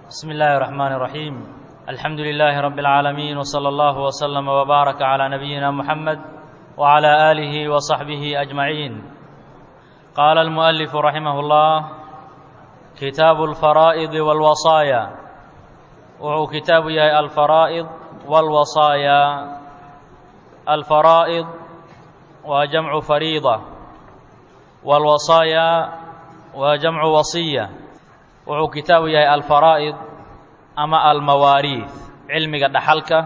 بسم الله الرحمن الرحيم الحمد لله رب العالمين وصلى الله وسلم وبارك على نبينا محمد وعلى آله وصحبه أجمعين قال المؤلف رحمه الله كتاب الفرائض والوصايا وهو كتاب يا الفرائض والوصايا الفرائض وجمع فريضة والوصايا وجمع وصية wuxuu kitaabu yahay alfaraa'id ama almawaariid cilmiga dhaxalka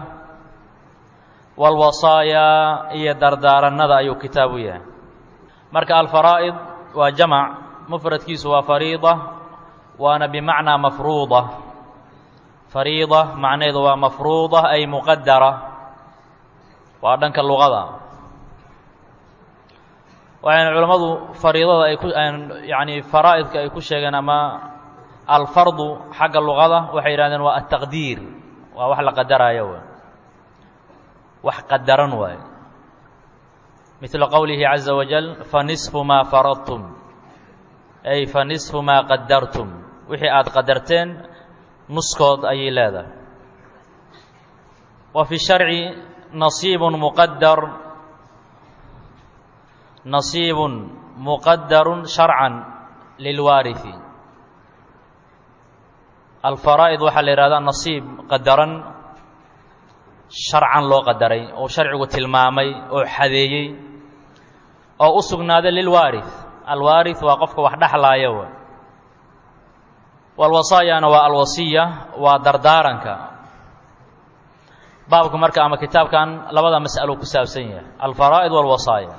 walwasaayaa iyo dardaarannada ayuu kitaabu yahay marka alfaraa'id waa jamac mufradkiisu waa fariida waana bimacnaa mafruuda fariida macnaheedu waa mafruuda ay muqadara waa dhanka luqada waxayna culammadu fariidada ay ku yani faraa'idka ay ku sheegeen ama alfardu xagga luqada waxay yidhahdeen waa altaqdiir waa wax la qadaraayo w wax qadaran waaye midla qowlihi caza wajal fanisfu maa faradtum ay fanisfu maa qadartum wixii aada qadarteen nuskood ayay leedahay wa fi sharci nasiibun muqadar nasiibun muqadarun sharcan lilwaarihi alfaraa'id waxaa la yidhahdaa nasiib qadaran sharcan loo qadaray oo sharcigu tilmaamay oo xadeeyey oo u sugnaaday lilwaarih alwaarih waa qofka wax dhexlaaya w walwasaayana waa alwasiya waa dardaaranka baabku marka ama kitaabkan labada mas'alo ku saabsan yahay alfaraa'id walwasaaya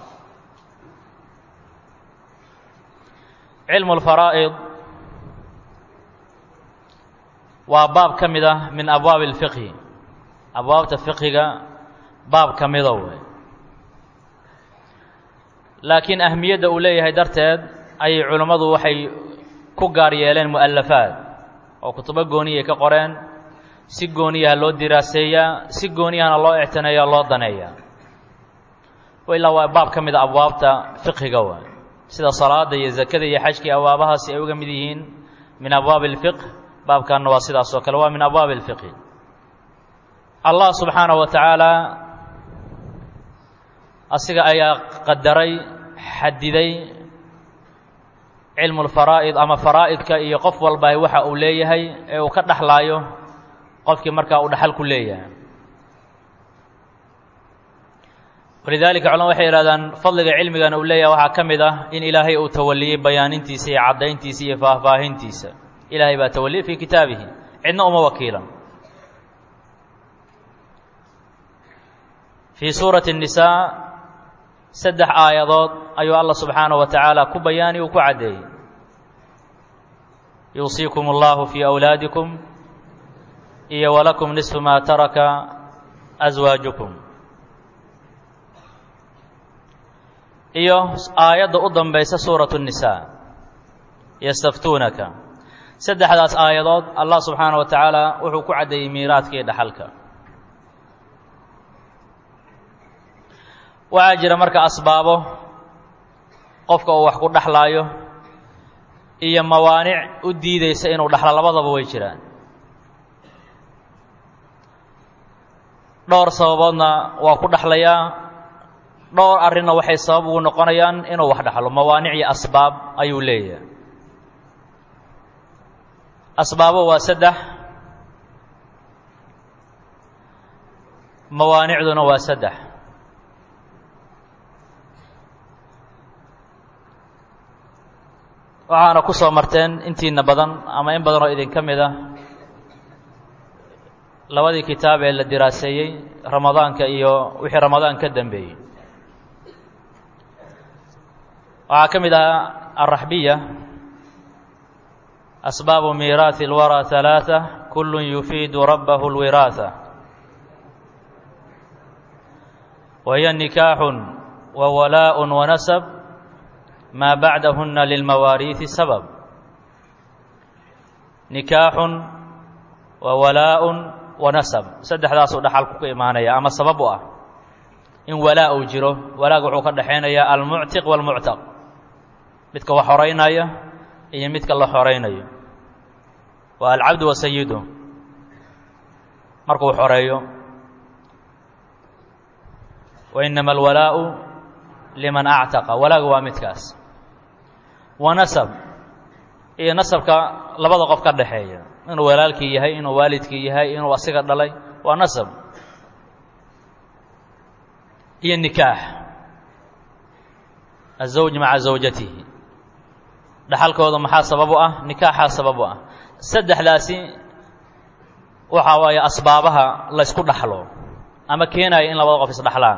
cilmu alfaraa'id waa baab ka mid ah min abwaabi اlfiqhi abwaabta fiqhiga baab ka mida wey laakiin ahmiyadda uu leeyahay darteed ayay culimmadu waxay ku gaar yeeleen mu'alafaad oo kutubo gooniyay ka qoreen si gooniyaha loo diraaseeyaa si gooniyahana loo ictineeya loo daneeyaa ilaa waa baab ka mida abwaabta fiqhiga wey sida salaada iyo zakada iyo xajkii abwaabahaasi ay uga mid yihiin min abwaabi اlfiqh baabkanna waa sidaas oo kale waa min abwaabi اlfiqhi allah subxaanaه wa tacaala asiga ayaa qadaray xadiday cilmu اlfaraa'id ama faraa'idka iyo qof walba waxa uu leeyahay ee uu ka dhexlaayo qofkii markaa uu dhaxal ku leeyahay walidaalika culama waxay ihahdaan fadliga cilmigana uu leeyahay waxaa ka mid ah in ilaahay uu tawaliyey bayaanintiisa iyo caddayntiisa iyo faahfaahintiisa ilaahay baa tawaliyey fii kitaabihi cidna uma wakiilan fii suurati الnisaa saddex aayadood ayuu allah subxaanaه wa tacaala ku bayaani uu ku caddeeyey yuusiikum اllahu fii awlaadikum iyo walakum nisfu maa taraka aswaajukum iyo aayadda u dambaysa suuraة الnisaa yastaftuunaka saddexdaas aayadood allah subxaana wa tacaala wuxuu ku caddeeyey miiraadka iyo dhaxalka waxaa jira marka asbaabo qofka uu wax ku dhexlaayo iyo mawaanic u diideysa inuu dhexlo labadaba way jiraan dhowr sababoodna waa ku dhexlayaa dhowr arrinna waxay sabab ugu noqonayaan inuu wax dhexlo mawaanic iyo asbaab ayuu leeyahay asbaabo waa saddex mawaanicduna waa saddex waxaana ku soo marteen intiina badan ama in badan oo idinka mid ah labadii kitaab ee la diraaseeyey ramadaanka iyo wixii ramadaan ka dambeeyey waxaa ka mid ahaa alraxbiya asbaabu miiraahi اlwaraa ثalaaثة kulu yufiidu rabbahu اlwiraaثة wahiya nikaaxu wa walaaء wanasab maa bacdahuna lilmawaariiثi sabab nikaaxun wa walaaء wanasab saddexdaasuu dhaxalku ka imaanaya ama sabab u ah in walaa uu jiro walaaga wuxuu ka dhexaynaya almuctiq wاlmuctaq midka wax horeynaya iyo midka la horaynayo waa alcabdu wa sayidu markuu xoreeyo wa inama alwalaa'u liman actaqa walaagu waa midkaas wa nasab iyo nasabka labada qof ka dhaxeeya inuu walaalkii yahay inuu waalidkii yahay inuu asiga dhalay waa nasab iyo nikaax azawj maca zawjatihi dhaxalkooda maxaa sabab u ah nikaaxaa sabab u ah saddexdaasi waxaa waaye asbaabaha laysku dhaxlo ama keenaya in labada qof isdhaxlaan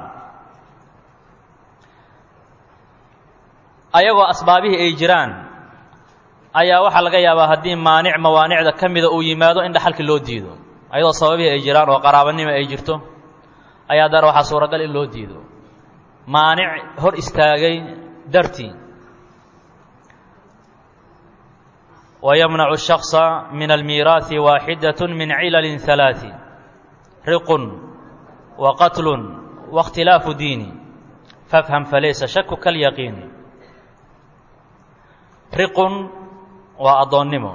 ayagoo asbaabihii ay jiraan ayaa waxaa laga yaabaa haddii maanic mawaanicda ka mida uu yimaado in dhaxalkii loo diido ayadoo sababihii ay jiraan oo qaraabanimo ay jirto ayaa dar waxaa suuragal in loo diido maanic hor istaagay dartii ويمنع الشخص من الميراث واحدة من علل ثلاث رق وقتل واختلاف دين فافهم فليس شك كاليقين رق وأضنم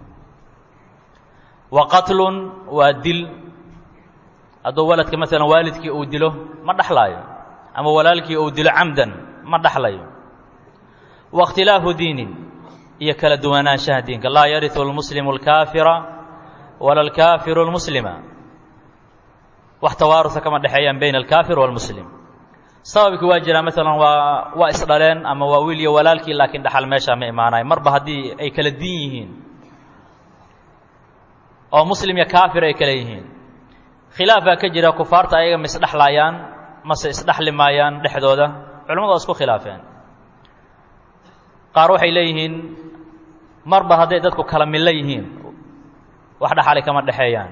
وقتل ودل hadduu waladka maalan waalidkii uu dilo ma dhaxlaayo ama walaalkii uu dilo camdan ma dhaxlayo waاkhtilaafu diinin iyo kala duwanaanshaha diinka laa yariu اlmuslimu اlkaafira wala اlkaafiru اlmuslima wax tawaarusa kama dhexeeyaan bayna alkaafir wاlmuslim sababkii waa jiraa maalan waa waa isdhaleen ama waa wiil iyo walaalkii laakiin dhaxal meeshaa ma imaanayo marba haddii ay kala diin yihiin oo muslim iyo kaafir ay kale yihiin khilaaf baa ka jira kufaarta ayaga ma isdhexlaayaan mase isdhexli maayaan dhexdooda culamadu waa isku khilaafeen qaar waxay leeyihiin marba hadday dadku kala millo yihiin wax dhaxali kama dhexeeyaan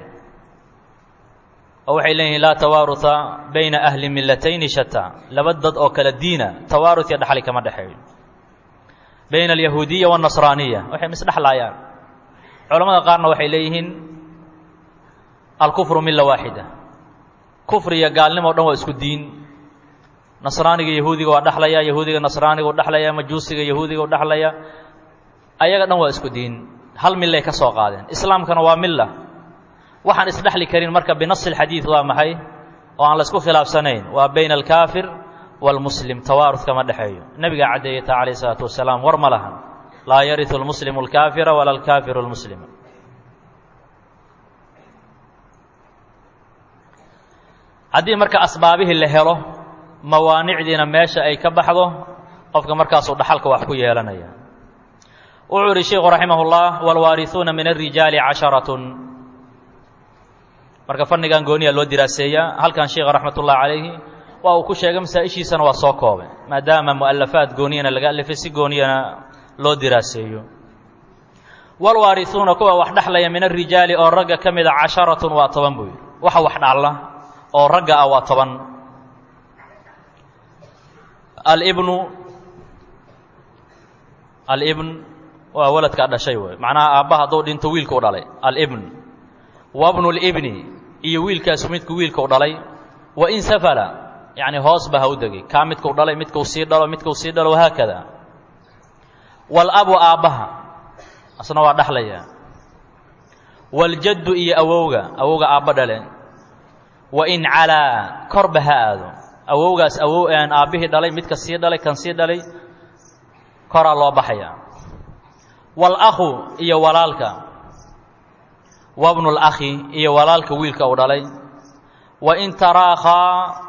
oo waxay leeyihiin laa tawaaruha bayna ahli millatayni shata laba dad oo kala diina tawaarut iyo dhaxali kama dhexeeyo bayna alyahuudiya waاnasraaniya waxay ma isdhexlaayaan culamada qaarna waxay leeyihiin alkufru milla waaxida kufri iyo gaalnimo o dhan waa isku diin nasraaniga yahuudiga waa dhexlaya yahuudiga nasraaniga u dhexlaya majuusiga yahuudiga u dhexlaya ayaga dhan waa isku diin hal millay ka soo qaadeen islaamkana waa milla waxaan isdhexli karin marka binasi اlxadiid waa maxay oo aan la isku khilaafsanayn waa bayna alkaafir wاlmuslim tawaarud kama dhexeeyo nebigaa caddeeyata calayh isalaatu wasalaam war ma lahan laa yariu اlmuslimu اlkaafira wala alkaafiru اlmuslima haddii marka asbaabihii la helo mawaanicdiina meesha ay ka baxdo qofka markaasuu dhaxalka wax ku yeelanaya wuxuu ihi sheikhu raximah اllah wاlwaariثuuna min الrijaali casharatun marka fannigan gooniya loo diraaseeyaa halkan sheikha raxmat ullahi calayhi waa uu ku sheegay masaa-ishiisana waa soo koobay maadaama mu'alafaad gooniyana laga alifay si gooniyana loo diraaseeyo wاlwaariثuuna kuwa wax dhexlaya min الrijaali oo ragga ka mida casharatun waa toban buu yidhi waxa wax dhacla oo ragga ah waa toban alibnu alibn waa waladkaa dhashay wey macnaha aabba hadduu dhinto wiilka u dhalay alibn wabnu libni iyo wiilkaasu midku wiilka u dhalay wa in safala yacni hoos ba ha u degay kaa midkau dhalay midkau sii dhalo midkau sii dhalo wahaakada walabu aabbaha asna waa dhexlaya waljaddu iyo awowga awowga aabba dhale wa in calaa korba ha aado awowgaas awow aan aabbihii dhalay midka sii dhalay kan sii dhalay koraa loo baxaya waalakhu iyo walaalka wabnu lakhi iyo walaalka wiilka uu dhalay wa in taraakhaa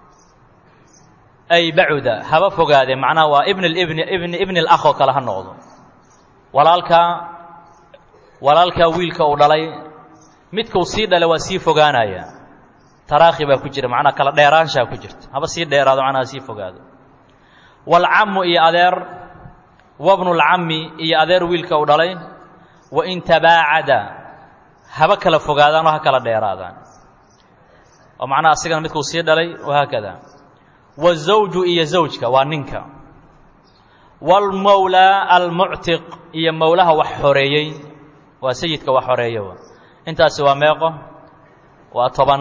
ay bacuda haba fogaadee macnaha waa ibn ibni ibn ibni alakh oo kale ha noqdo walaalka walaalka wiilka uu dhalay midkuu sii dhalay waa sii fogaanaya taraakhi baa ku jira macnaa kala dheeraanshaa ku jirta haba sii dheeraado macnaha sii fogaado waalcammu iyo adeer wabnulcammi iyo adeer wiilka uu dhalay wa in tabaacada haba kala fogaadaan oo ha kala dheeraadaan oo macnaha asigana midkuu sii dhalay wahaakada wazawju iyo zawjka waa ninka waalmowlaa almuctiq iyo mowlaha wax xoreeyey waa sayidka wax xoreeya intaasi waa meeqo waa toban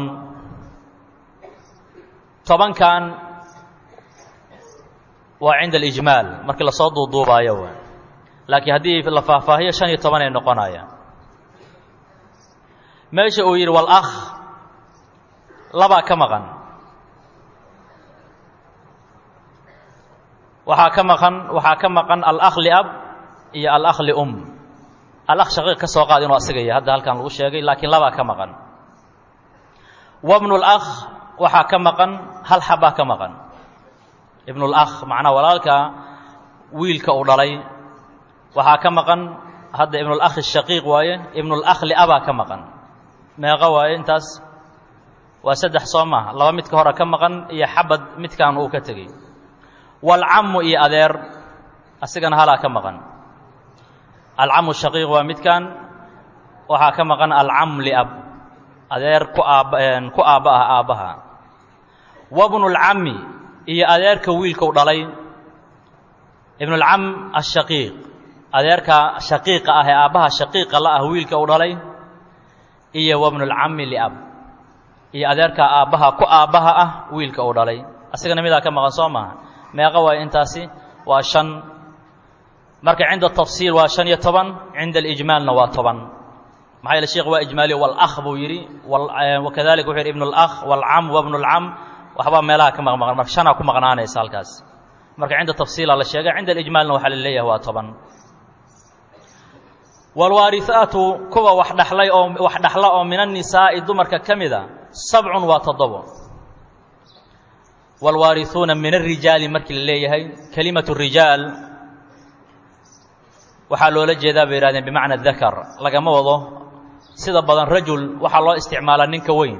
tobankan waa cinda alijmaal markii lasoo duuduubaayo w laakiin haddii la faahfaahiyo shan iyo toban ay noqonayaan meesha uu yidhi walakh labaa ka maqan waxaa ka maqan waxaa ka maqan alakh liab iyo alakh lium alakh shaqiiq ka soo qaad inuu asiga yahay hadda halkan lagu sheegay laakiin labaa ka maqan wabnu lakh waxaa ka maqan hal xabaa ka maqan ibnulakh macnaa walaalka wiilka uu dhalay waxaa ka maqan hadda ibnulakhi shaqiiq waaye ibnulakh liabaa ka maqan meeqo waaye intaas waa saddex soo maaha laba midka hore ka maqan iyo xabad midkaan uu ka tegey walcammu iyo adeer asigana halaa ka maqan alcamu shaqiiq waa midkan waxaa ka maqan alcam liab adeer ku aab ku aabba ah aabbaha wabnulcammi iyo adeerka wiilkau dhalay ibnulcam ashaqiiq adeerka shaqiiqa ah ee aabbaha shaqiiqa la ah wiilka uu dhalay iyo wabnulcammi liab iyo adeerka aabbaha ku aabbaha ah wiilka uu dhalay asigana midaa ka maqan soo maaha meeqa waayo intaasi waa shan marka cinda tafsiil waa shan iyo toban cinda alijmaalna waa toban maxaa yeele sheekh waa ijmaaliyo walakh buu yidhi wakadalika wuxuu yidhi ibnu lakh walcam wabnu lcam waxbaa meelaha ka maqmaqan marka shanaa ku maqnaanaysa halkaas marka cinda tafsiila la sheegay cinda alijmaalna waxaa la leeyahay waa toban walwaarihaatu kuwa wax dhaxlay oo wax dhaxla oo min annisaa'i dumarka ka mida sabcun waa toddobo waalwaarihuuna min alrijaali markii la leeyahay kelimatu rijaal waxaa loola jeedaa bay yihahdeen bimacna dakar lagama wado sida badan rajul waxaa loo isticmaalaa ninka weyn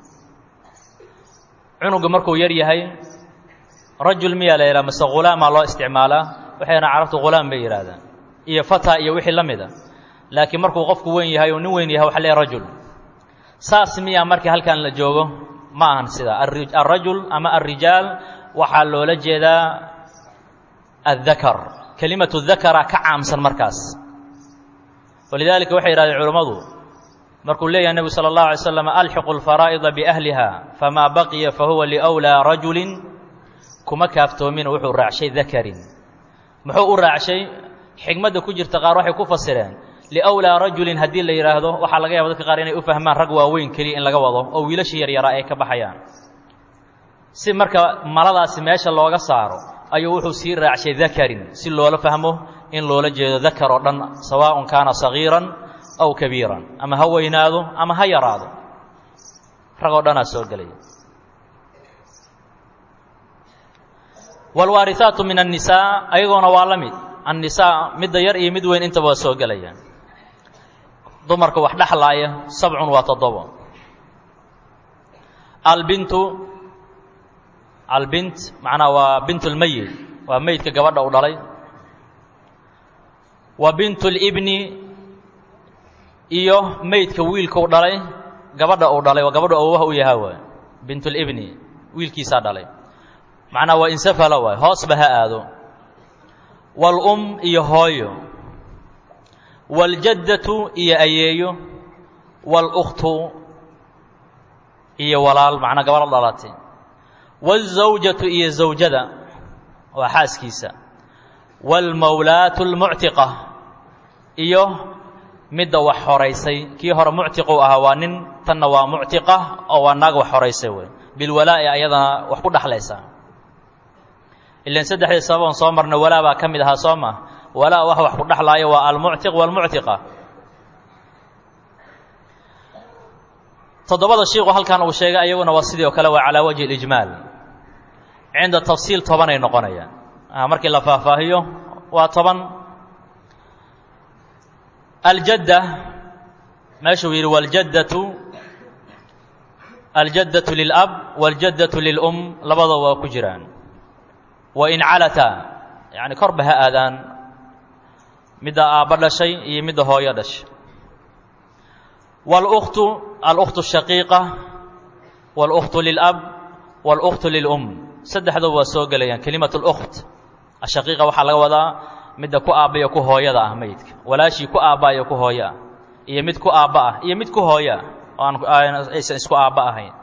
cunuga markuu yar yahay rajul miyaa la yidhaha mase hulaamaa loo isticmaalaa waxay yidhahan carabtu hulaam bay yidhahdaan iyo fata iyo wixii la mida laakiin markuu qofku weyn yahay oo nin weyn yahay waxa leeyahay rajul saas miyaa markii halkan la joogo ma ahan sidaa alrajul ama alrijaal waxaa loola jeedaa addakar kelimatu dakara ka caamsan markaas walidaalika waxay yidhahdeen culammadu markuu leeyahay nebigu sala allahu alay slam alxiqu alfaraa'ida biahliha famaa baqiya fahuwa liwlaa rajulin kuma kaaftoomin wuxuu raacshay dakarin muxuu u raacshay xigmadda ku jirta qaar waxay ku fasireen liwlaa rajulin haddii la yidhaahdo waxaa laga yaaba dadka qaar inay u fahmaan rag waaweyn keliya in laga wado oo wiilashii yaryaraa ay ka baxayaan si marka maladaasi meesha looga saaro ayuu wuxuu sii raacshay dakarin si loola fahmo in loola jeedo dakar oo dhan sawaaءun kaana sagiiran aw kabiiran ama ha weynaado ama ha yaraado rag oo dhanaa soo gelaya wاlwaariثaatu min الnisaa ayagoona waa la mid annisaa midda yar iyo mid weyn intaba waa soo gelayaan dumarka wax dhexlaaya sabcun waa toddobo albintu albint macnaha waa bint اlmeyit waa meydka gabadha u dhalay wa bint اlibni iyo meydka wiilka u dhalay gabadha uu dhalay waa gabadhu awowaha u yahaa waay bint اlibni wiilkiisaa dhalay macnaha waa insafala waay hoosba ha aado wاlum iyo hooyo wاljaddatu iyo ayeeyo wاlأkhtu iyo walaal macnaa gabadho dhalatay wالزawjatu iyo zawjada waa xaaskiisa wاlmawlaatu اlmuctiqa iyo midda wax horaysay kii hore muctiqu ahaa waa nin tanna waa muctiqa oo waa naag wax horaysay wey bilwalaa'i ayadana wax ku dhexlaysa ilan saddexdii sababan soo marna walaa baa ka mid ahaa soo maa walaa wax wax ku dhexlaaya waa almuctiq waalmuctiqa toddobada shiiku halkan uu sheegay ayaguna waa sidii oo kale waa calaa wajhi اlijmaal cinda tafsiil tobanay noqonayaan markii la faahfaahiyo waa toban aljadda meeshuu yidhi wاljaddatu aljaddatu lilab wاljaddatu lilum labadoo waa ku jiraan wain calataa yani korba ha aadaan midda aabba dhashay iyo midda hooyo dhashay wاlأkhtu alأkhtu الshaqiiqa wاlأkhtu lilab wاlأkhtu lilum saddexdoo waa soo gelayaan kelimat اlأkht ashaqiiqa waxaa laga wadaa midda ku aabbayo ku hooyada ah meydka walaashii ku aabbayo ku hooyo ah iyo mid ku aabba ah iyo mid ku hooyo ah oo aan aysan isku aabba ahayn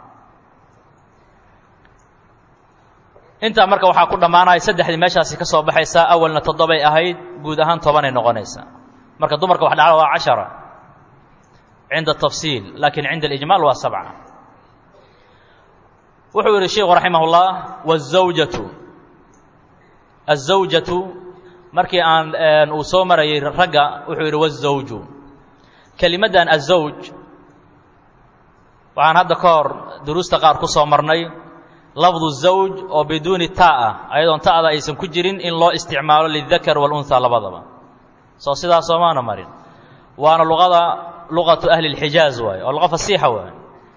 intaa marka waxaa ku dhammaanaya saddexdii meeshaasi ka soo baxaysaa awalna toddobay ahayd guud ahaan tobanay noqonaysaa marka dumarka wax dhacla waa cashara cinda tafsiil lakin cinda alijmaal waa sabca wuxuu yidhi sheikhu raximah اllah wالzawjatu الزawjatu markii aan uu soo marayay ragga wuxuu yidhi wالzawju kelimaddan azawj waxaan hadda ka hor duruusta qaar ku soo marnay lafdu zawj oo biduuni ta ah ayadoon ta'da aysan ku jirin in loo isticmaalo lidakar wاlunhaa labadaba soo sidaa soomaana marin waana luqada luqatu ahli اlxijaaz waaye oo luqa fasiixa waaye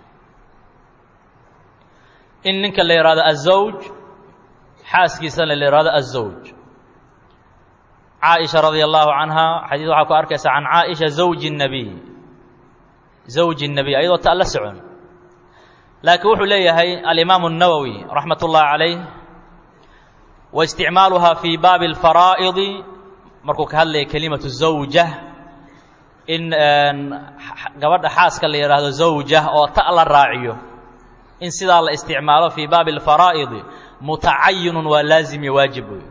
in ninka la yidhahdo azawj xaaskiisana la yidhahdo azawj caaisha radia allahu canha xadiis waxaa ku arkaysaa can caaisha zawji الnabiy zawji الnabiy ayadoo ta la socon laakiin wuxuu leeyahay alimaamu الnawowi raxmat ullahi calayh wa isticmaaluhaa fii baabi اlfaraa'idi markuu ka hadlaya kelimatu zawja in gabadha xaaska la yidhaahdo zawja oo ta la raaciyo in sidaa la isticmaalo fii baabi اlfaraa'idi mutacayinun waa laazim iyo waajib wey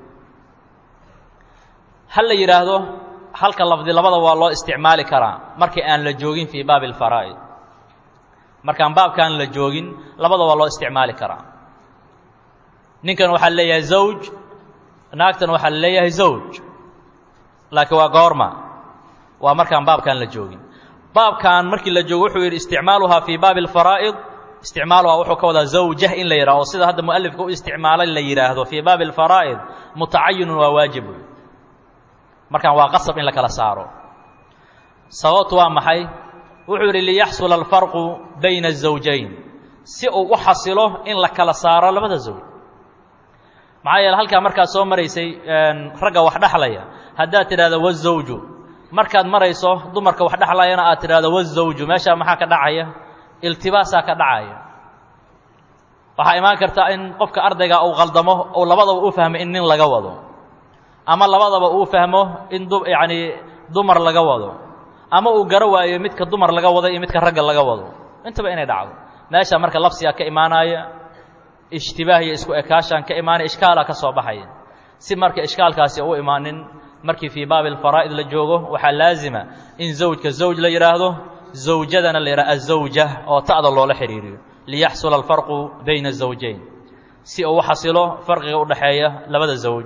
ha la yidhaahdo halka lafdi labada waa loo isticmaali karaa markii aan la joogin fii baabi اlfaraa'id markaan baabkaan la joogin labada waa loo isticmaali karaa ninkan waxaa leeyahay zawj naagtan waxaa la leeyahay zawj laakiin waa goorma waa markaan baabkaan la joogin baabkan markii la joogo wuxuu yidhi isticmaaluhaa fii baabi اlfaraa'id isticmaaluhaa wuxuu ka wadaa zawjah in la yidhahdo oo sida hadda mualifka u isticmaalay la yidhaahdo fii baabi اlfaraa'id mutacayinun waa waajib wey markaan waa qasab in la kala saaro sababtu waa maxay wuxuu yidhi liyaxsula alfarqu bayna الزawjayn si uu u xasilo in la kala saaro labada zawj maxaa yeele halkaa markaad soo maraysay ragga wax dhexlaya haddaad tidhahdo wazawju markaad marayso dumarka wax dhexlayana aad tidhahdo wazawju meeshaa maxaa ka dhacaya iltibaasaa ka dhacaya waxaa imaan karta in qofka ardayga uu qaldamo uu labadaba u fahmo in nin laga wado ama labadaba uu fahmo in du yacni dumar laga wado ama uu garo waayo midka dumar laga wado iyo midka ragga laga wado intaba inay dhacdo meesha marka labsigaa ka imaanaya ishtibaah iyo isku ekaashaan ka imaanaya ishkaalaa ka soo baxaya si marka ishkaalkaasi u imaanin markii fii baabi alfaraa'id la joogo waxaa laazima in zawjka zawj la yidhaahdo zawjadana la yidhahdo azawja oo ta'da loola xidhiiriyo liyaxsula alfarqu bayna azawjayn si uu u xasilo farqiga u dhexeeya labada zawj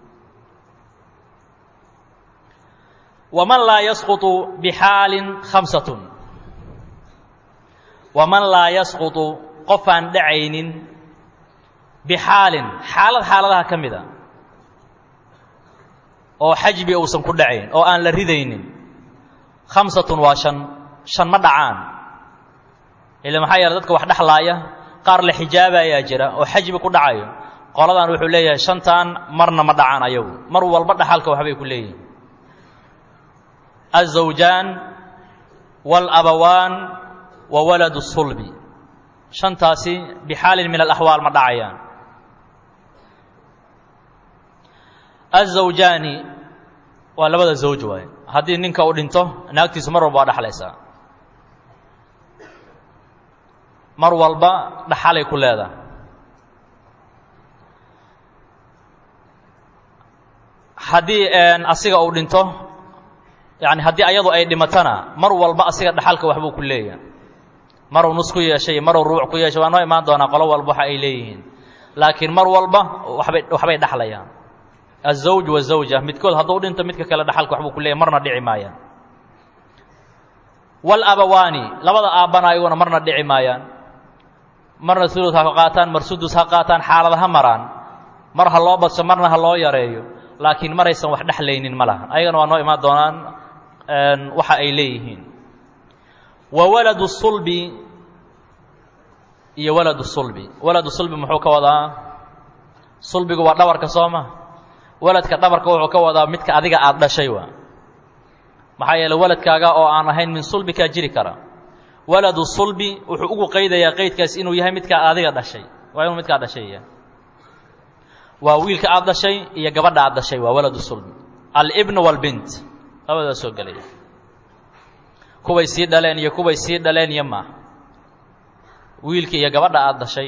waman laa yasquطu bixaalin khamsatun waman laa yasquطu qofaan dhacaynin bixaalin xaalad xaaladaha ka mida oo xajbi uusan ku dhacayn oo aan la ridaynin khamsatun waa shan shan ma dhacaan ila maxaa yeele dadka wax dhexlaaya qaar la xijaabayaa jira oo xajbi ku dhacayo qoladan wuxuu leeyahay shantan marna ma dhacaan ayagu mar walba dhaxalka waxbay ku leeyihin الزawjaan wاlabawaan wa walad الsulbi shantaasi bixaalin min alaxwaal ma dhacayaan الزawjaani waa labada zawj waaye haddii ninka uu dhinto naagtiisu mar walba waa dhexlaysaa mar walba dhaxalay ku leedahay haddii asiga uu dhinto yani haddii ayadu ay dhimatana mar walba asiga dhaxalka waxbuu ku leeyahay maruu nus ku yeeshay maruu ruuc ku yeeshay waa noo imaan doonaa qolo walba waxa ay leeyihiin laakiin mar walba waxbay waxbay dhexlayaan azawj wazawja midkood hadduu dhinto midka kale dhaxalka waxbuu ku leeyahy marna dhici maayaan walabawaani labada aabbana ayaguna marna dhici maayaan marna sulud ha qaataan mar sudus ha qaataan xaalad ha maraan mar ha loo badso marna ha loo yareeyo laakiin maraysan wax dhexlaynin ma laha ayagana waa noo imaan doonaan waxa ay leeyihiin wa waladu sulbi iyo waladu sulbi waladu sulbi muxuu ka wadaa sulbigu waa dhabarka soo ma waladka dhabarka wuxuu ka wadaa midka adiga aada dhashay waa maxaa yeele waladkaaga oo aan ahayn min sulbikaa jiri kara waladu sulbi wuxuu ugu qaydayaa qaydkaas inuu yahay midkaa adiga dhashay waa inuu midkaa dhashay yahay waa wiilka aada dhashay iyo gabadha aada dhashay waa waladu sulbi alibn wاlbint labadaa soo gelaya kuway sii dhaleen iyo kuway sii dhaleen iyo maaha wiilka iyo gabadha aada dhashay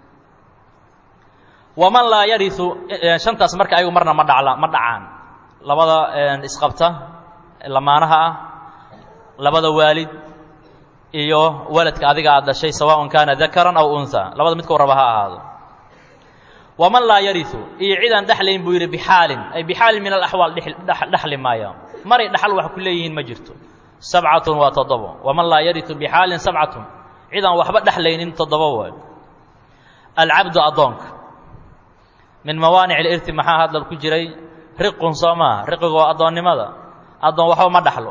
waman laa yariu shantaas marka ayagu marna ma dhacla ma dhacaan labada isqabta lamaanaha ah labada waalid iyo waladka adiga aad dhashay sawaaءun kaana dakaran aw unhaa labada midkuu raba ha ahaado waman laa yariu iyo cidaan dhexlayn buu yidhi bixaalin ay bixaalin min alaxwaal dhexli maaya maray dhaxal wax ku leeyihiin ma jirto sabcatun waa toddobo waman laa yariu bixaalin sabcatun cidaan waxba dhexlaynin toddobo waay alcabdu addoonka min mawaanic alirti maxaa hadal ku jiray riqun soo maaha riqigu waa addoonnimada addoon waxba ma dhaxlo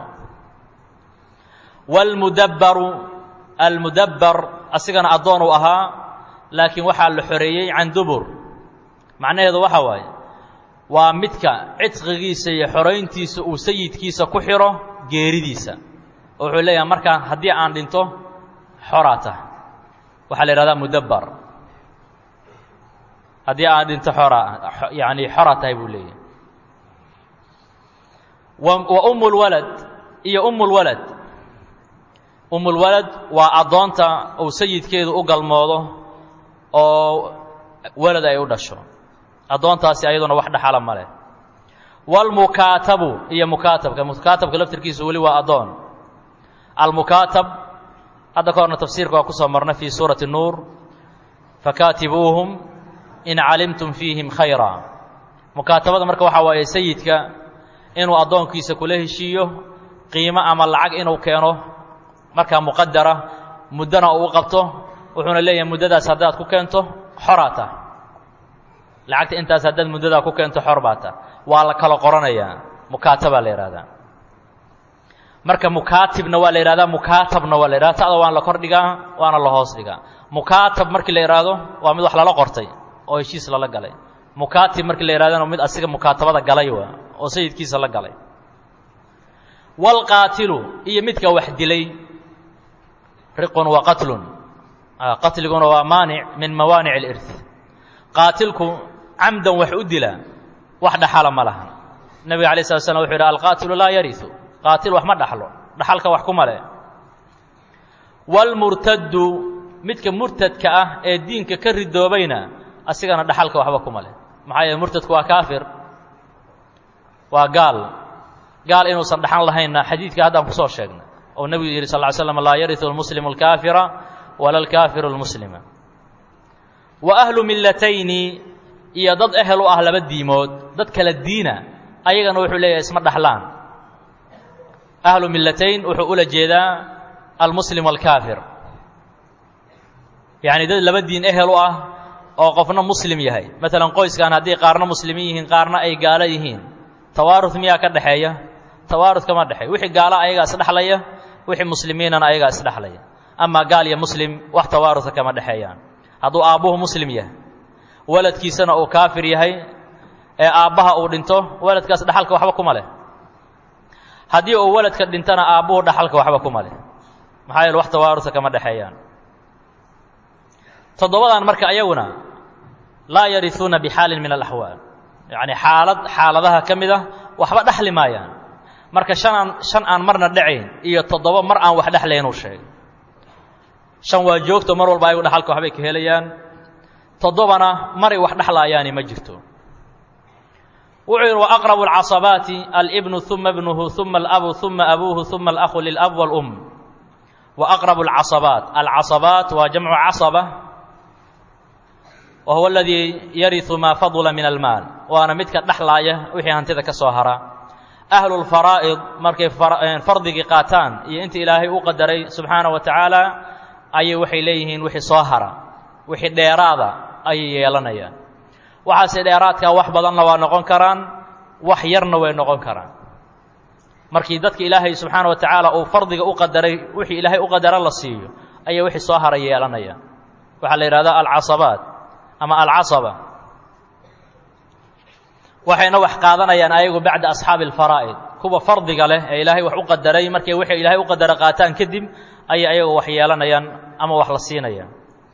wاlmudabbaru almudabbar asigana addoon uu ahaa laakiin waxaa la xoreeyey can dubur macnaheedu waxa waaye waa midka cidqigiisa iyo xorayntiisa uu sayidkiisa ku xidho geeridiisa oo wuxuu leeyahay markaa haddii aan dhinto xoraa tahay waxaa la yidhahdaa mudabbar haddii aan dhinto xoraa yaani xora tahay buu leeyahay wa umu lwalad iyo umu lwalad umulwalad waa addoonta uu sayidkeedu u galmoodo oo walad ay u dhasho addoontaasi ayaduna wax dhaxala ma leh waalmukaatabu iyo mukaatabka mukaatabka laftirkiisu weli waa addoon almukaatab hadda ka horna tafsiirka waa ku soo marnay fii suurati nuur fakaatibuuhum in calimtum fiihim khayra mukaatabada marka waxaa waaye sayidka inuu addoonkiisa kula heshiiyo qiimo ama lacag inuu keeno markaa muqadara muddona uu qabto wuxuuna leeyahay muddadaas haddaad ku keento xoraa tah lacagta intaas haddaad muddadaa ku keento xor baa tah waa la kala qoranayaa mukaatabaa la yidhahdaa marka mukaatibna waa la yidhahdaa mukaatabna waa la yidhahda ta'da waan la kor dhigaa waana la hoos dhigaa mukaatab markii la yidhaahdo waa mid wax lala qortay oo heshiis lala galay mukaatib markii la yidhahdana mid asiga mukaatabada galay waa oo sayidkiisa la galay waalqaatilu iyo midka wax dilay riqun wa qatlun qatliguna waa maanic min mawaanic alirth qaatilku camdan wax u dila wax dhaxala ma laha nebiga alay slat slam wuxu yidhi alqaatilu laa yariu qaatil wax ma dhaxlo dhaxalka wax kuma leh waalmurtaddu midka murtadka ah ee diinka ka ridoobayna asigana dhaxalka waxba kuma leh maxaa yeele murtadku waa kaafir waa gaal gaal inuusan dhaxan lahaynna xadiidka haddaan kusoo sheegnay oo nebigu yidhi sal ly slam laa yariu lmuslimu alkaafira wala alkaafiru lmuslima wa ahlu millatayni iyo dad ehel u ah laba diimood dad kala diina ayagana wuxuu leeyahay isma dhaxlaan ahlu millatayn wuxuu ula jeedaa almuslim alkaafir yacni dad laba diin ehel u ah oo qofna muslim yahay maalan qoyskan haddii qaarna muslimiin yihiin qaarna ay gaalo yihiin tawaarud miyaa ka dhexeeya tawaarud kama dhexeey wixii gaalo ayagaa isdhexlaya wixii muslimiinana ayagaa isdhexlaya amaa gaal iyo muslim wax tawaaruda kama dhexeeyaan hadduu aabbuhu muslim yahay waladkiisana uu kaafir yahay ee aabbaha uu dhinto waladkaas dhaxalka waxba kuma leh haddii uu waladka dhintana aabbuhu dhaxalka waxba kuma leh maxaa yeele wax tawaaruda kama dhexeeyaan toddobadan marka ayaguna laa yariuuna bixaalin min alaxwaal yacni xaalad xaaladaha ka mid ah waxba dhexli maayaan marka shanaan shan aan marna dhacayn iyo toddoba mar aan wax dhexlayn uu sheegay shan waa joogto mar walba ayagu dhaxalka waxbay ka helayaan toddobana maray wax dhexlaayaani ma jirto wuxuu yidhi wa aqrabu alcasabaati alibnu uma ibnuhu uma alabu uma abuuhu uma alakhu lilab wاlum wa aqrabu alcasabaat alcasabaat waa jamcu casaba wa huwa aladii yariu maa fadula min almaal waana midka dhexlaaya wixii hantida ka soo hara ahlu lfaraa'id markay fardigii qaataan iyo inta ilaahay u qadaray subxaana wa tacaala ayay waxay leeyihiin wixii soo hara wixii dheeraada ayay yeelanayaan waxaase dheeraadkaa wax badanna waa noqon karaan wax yarna way noqon karaan markii dadka ilaahay subxaana wa tacaala uu fardiga u qadaray wixii ilaahay u qadara la siiyo ayay wixii soo hara yeelanayaan waxaa la yidhahdaa alcasabaat ama alcasaba waxayna wax qaadanayaan ayagu bacda asxaabi alfaraa'id kuwa fardiga leh ee ilaahay wax u qadaray markay wixii ilaahay u qadara qaataan kadib ayay ayagu wax yeelanayaan ama wax la siinayaan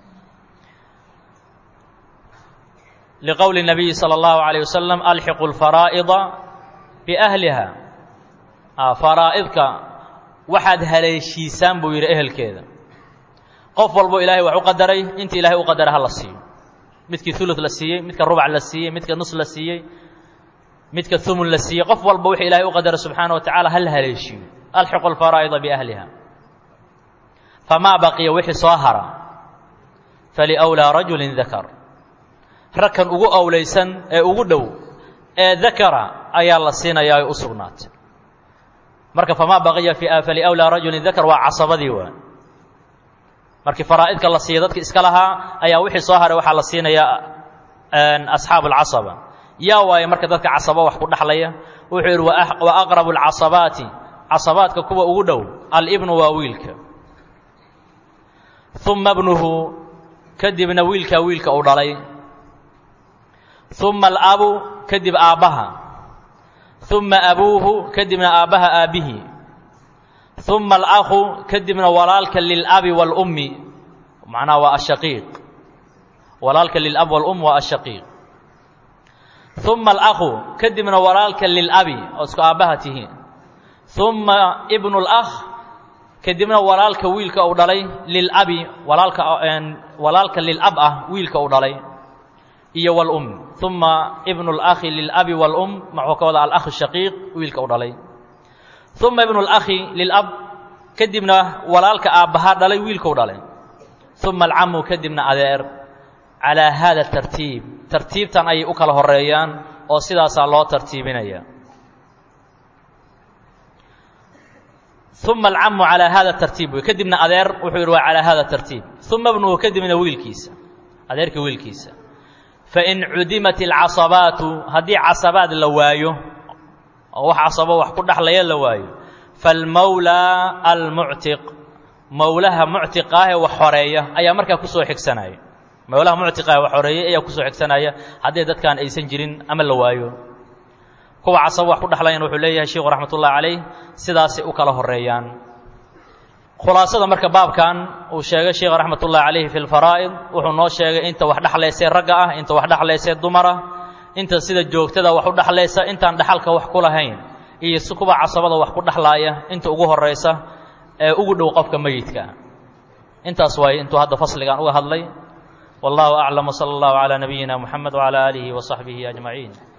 liqowli الnabiyi salى اllahu عalيه wasalam alxiqu اlfaraa'ida biahliha faraa'idka waxaad haleeshiisaan buu yidhi ehelkeeda qof walbo ilaahay wax u qadaray inta ilahay u qadara ha la siiyo midkii ulu la siiyey midka rubac la siiyey midka nus la siiyey midka umun la siiyey qof walba wixii ilahay u qadara subxaana wa tacala ha la haleeshiiyo alxiqu alfaraa'ida biahliha famaa baqiya wixii soo hara faliwlaa rajulin dakar ragkan ugu owlaysan ee ugu dhow ee dakara ayaa la siinayaa ay u sugnaatay marka famaa baqiya faliwlaa rajulin dakar waa casabadii waa markii faraa'idka la siiya dadki iska lahaa ayaa wixii soo haray waxaa la siinayaa asxaabu alcasaba yaa waaye marka dadka casaba wax ku dhexlaya wuxuu yidhi wa aqrabu alcasabaati casabaadka kuwa ugu dhow alibnu waa wiilka uma bnuhu kadibna wiilkaa wiilka uu dhalay uma alabu kadib aabbaha uma abuuhu kadibna aabbaha aabbihii uma alakhu kadibna walaalka lilabi wاlummi macnaha waa ashaqiiq walaalka lilab wاlum waa ashaqiiq uma alakhu kadibna walaalka lilabi oo isku aabbaha tihiin uma ibnu اlakh kadibna walaalka wiilka uu dhalay lilabi walaalka walaalka lilab ah wiilka uu dhalay iyo wاlum uma ibnu اlakhi lilabi wاlum maxuu ka wada alakh shaqiiq wiilka uu dhalay uma ibnu اlakhi lilab kadibna walaalka aabbahaa dhalay wiilkau dhalay uma alcamu kadibna adeer calaa haada tartiib tartiibtan ayay u kala horeeyaan oo sidaasaa loo tartiibinaya uma alcamu calaa haada tartiib wey kadibna adeer wuxuu yidhi waa calaa haada tartiib uma ibnuhu kadibna wiilkiisa adeerka wiilkiisa fain cudimat alcasabaatu haddii casabaad la waayo oo wax casabo wax ku dhexlaya la waayo falmawlaa almuctiq mowlaha muctiqa ah ee wax xoreeya ayaa markaa kusoo xigsanaya mowlaha muctiqa ee wax xoreeyay ayaa kusoo xigsanaya haddii dadkaan aysan jirin ama la waayo kuwa casabo wax ku dhexlayan wuxuu leeyahay sheikhu raxmat ullahi calayh sidaasay u kala horeeyaan khulaasada marka baabkan uu sheegay sheikh raxmat ullahi calayhi fi lfaraa'id wuxuu noo sheegay inta wax dhexlaysay ragga ah inta wax dhexlaysay dumara inta sida joogtada wax u dhexlaysa intaan dhexalka wax ku lahayn iyo si kuwa casabada wax ku dhexlaaya inta ugu horaysa ee ugu dhow qofka meyidka intaas waaye intuu hadda fasligan uga hadlay wallahu aclam wsala allahu calaa nabiyina muxamed wcala aalihi wa saxbihi ajmaciin